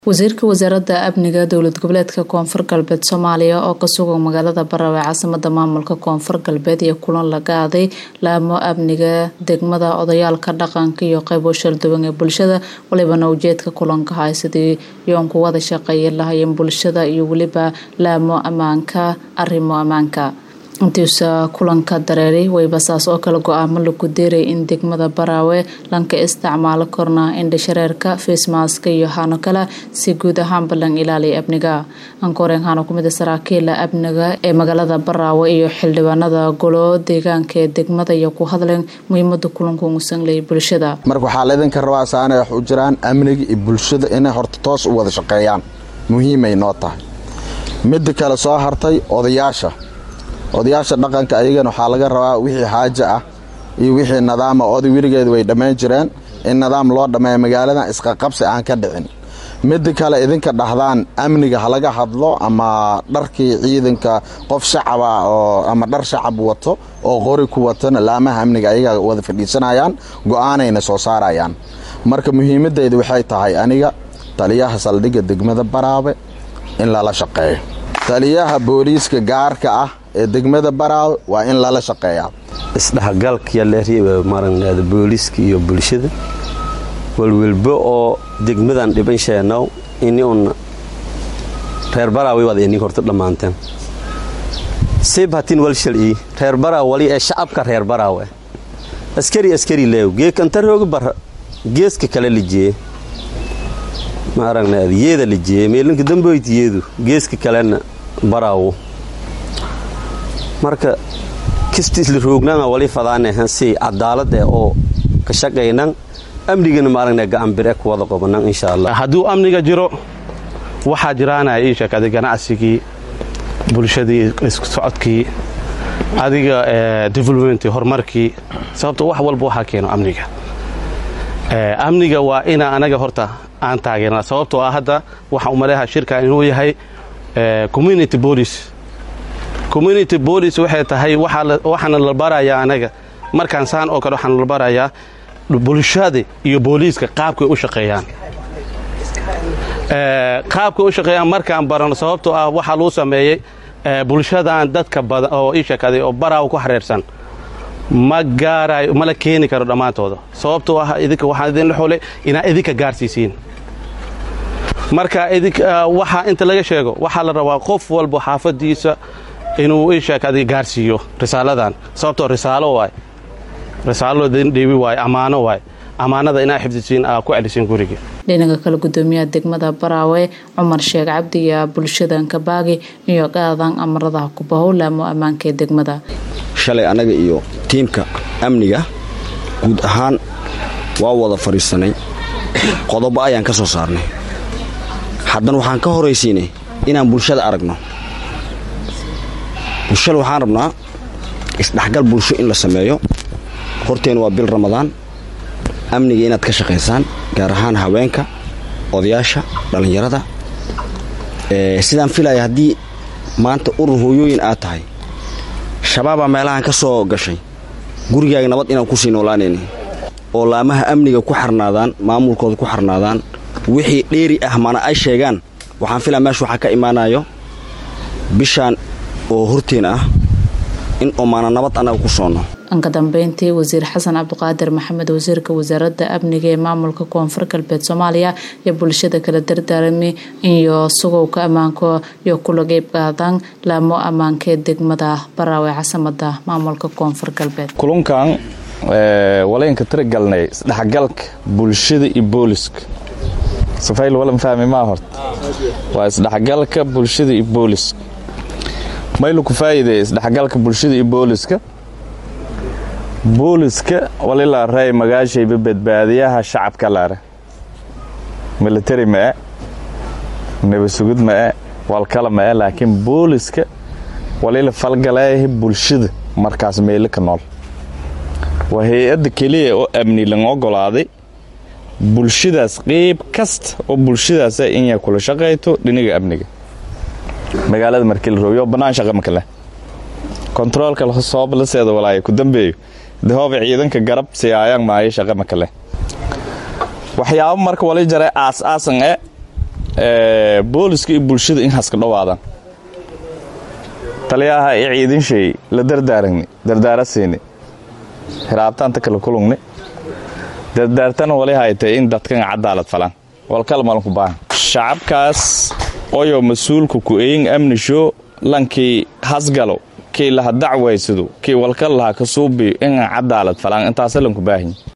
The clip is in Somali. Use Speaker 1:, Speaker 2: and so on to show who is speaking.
Speaker 1: wasiirka wasaaradda amniga dowlad goboleedka koonfur galbeed soomaaliya oo ka sugan magaalada barawe caasimada maamulka koonfur galbeed iyo kulan la qaaday laamo amniga degmada odayaalka dhaqanka iyo qaybo shalduwan ee bulshada walibana ujeedka kulanka hay sidii yoonku wada shaqeeya lahayeen bulshada iyo weliba laamo ammaanka arrimo ammaanka intiisa kulanka dareeray wayba saas oo kale go-aamo lagu deeray in degmada baraawe lanka isticmaalo korna indhashareerka facemaska iyo hano kale si guud ahaanba lan ilaaliya amniga ankoreen hano kumid a saraakiila amniga ee magaalada baraawe iyo xildhibaanada golo deegaanka ee degmada iyo ku hadleen muhiimada kulanku ngusanleyay bulshada
Speaker 2: marka waxaa laydinka rabaa saanay wax u jiraan amniga iyo bulshada inay horta toos u wada shaqeeyaan muhiimay noo tahay midda kale soo hartay odayaasha odayaasha dhaqanka ayagana waxaa laga rabaa wixii xaaja ah iyo wixii nidaama oday weligeed way dhammayn jireen in nidaam loo dhammeeya magaaladan isqaqabsi aan ka dhicin midda kale idinka dhahdaan amniga halaga hadlo ama dharkii ciidanka qof shacaba oo ama dhar shacab wato oo qori ku watana laamaha amniga ayaga wada fadhiisanayaan go-aanayna soo saarayaan marka muhiimadeyda waxay tahay aniga taliyaha saldhigga degmada baraabe in lala shaqeeyo taliyaha booliiska gaarka ah ee degmada baraawe waa in lala shaqeeyaa
Speaker 3: isdhexgalkayaleermaragnaada booliiska iyo bulshada walwalbo oo degmadan dhiban sheenow ini un reer baraawe waad ini horta dhammaanteen sib hatin walshal'i reer baraawe wali ee shacabka reer baraawe askari askari leew geekantarooga bar geeska kale lijiye maaragnaada yeeda lijiye meelinka damboyt yeedu geeska kalena baraawo marka kistiisla roognaanga wali fadaanehan si cadaalad eh oo ka shaqaynan amnigana maaragna gacanbire ku wada qobanan insha allah
Speaker 4: hadduu amniga jiro waxaa jiraanaya ii sheeg adig ganacsigii bulshadii isku socodkii adiga developmentii horumarkii sababto wax walba waxaa keeno amniga amniga waa ina anaga horta aan taageerna sababtoo ah hadda waxaan umaleeha shirkan inuu yahay community police community police waxay tahay waxaana la barayaa anaga markaan saan oo kale waxaana la barayaa bulshada iyo booliiska qaabkay u shaqeeyaan qaabkay u shaqeeyaan markaan barano sababtoo ah waxaa luu sameeyey bulshadan dadka badan oo ii sheekaday oo baraawa ku xareersan ma gaarayo mala keeni karo dhammaantooda sababtoo ah idinka waxaan idinla xulay inaa idinka gaarsiisiin marka waxaa inta laga sheego waxaa la rabaa qof walba xaafadiisa inuu ii sheekada gaarsiiyo risaaladan sababtoo risaalo waay risaalo dhiibi waay ammaano waay ammaanada inaa xifdisiin aa ku celisiin guriga
Speaker 1: dhinaca kale gudoomiyaha degmada baraawe cumar sheekh cabdi iyo bulshadan kabaagi iyo qaadan amaradaha kubahow laamo ammaanka ee degmada
Speaker 5: shalay annaga iyo tiimka amniga guud ahaan waa wada fadhiisanay qodobo ayaan ka soo saarnay haddana waxaan ka horaysiinay inaan bulshada aragno bulshada waxaan rabnaa isdhexgal bulsho in la sameeyo horteena waa bil ramadaan amniga inaad ka shaqaysaan gaar ahaan haweenka odayaasha dhallinyarada sidaan filaya haddii maanta urur hooyooyin aad tahay shabaabaa meelahan ka soo gashay gurigaaga nabad inaan kusii noolaanayni oo laamaha amniga ku xarnaadaan maamulkooda ku xarnaadaan wixii dheeri ah mana ay sheegaan waxaan filaa meesha waxaa ka imaanayo bishaan oo horteen ah in omaana nabad annaga ku soonno
Speaker 1: anka dambeyntii wasiir xasan cabdiqaadir maxamed wasiirka wasaaradda amniga ee maamulka koonfur galbeed soomaaliya iyo bulshada kala dardaarami iyo sugowka ammaanka iyo kula qeyb qaadan laamo ammaanka ee degmada baraawe casamada maamulka koonfur galbeed
Speaker 6: kulunkan walaynka tiragalnay isdhexgalka bulshada iyo booliska safayl walan fahmi maa horta waa isdhexgalka bulshada iyo booliska maylu ku faa'iideey isdhexgalka bulshada iyo booliska booliska walilaa ray magaashayba badbaadiyaha shacabka laare militari ma'e nabasugid ma'e walkala ma'e laakiin booliska walila falgaleeyaha bulshada markaas meelo ka nool waa hay-adda keliya oo amni lang ogolaaday bulshadaas qeyb kasta oo bulshadaasa inay kula shaqayto dhiniga amniga magaalada markii la roobiyo bannaan shaqa maka leh kontaroolka sooblaseeda walaaya ku dambeeyo dahooba ciidanka garab siyaayaan maayo shaqa maka leh waxyaabo marka wali jaray aas-aasan e booliska iyo bulshada in haska dhowaadaan taliyaha i ciidinshay la dardaaragni dardaarasiini hiraabtaanta kala kulugni dardaartana wali haytay in dadkan cadaalad falan walkal malanku baahan shacabkaas oyo mas-uulka ku-eyin amnisho lankii hasgalo kii laha dacwaysado kii walkal laha kasuubiyo inaan cadaalad falan intaasa lanku baahan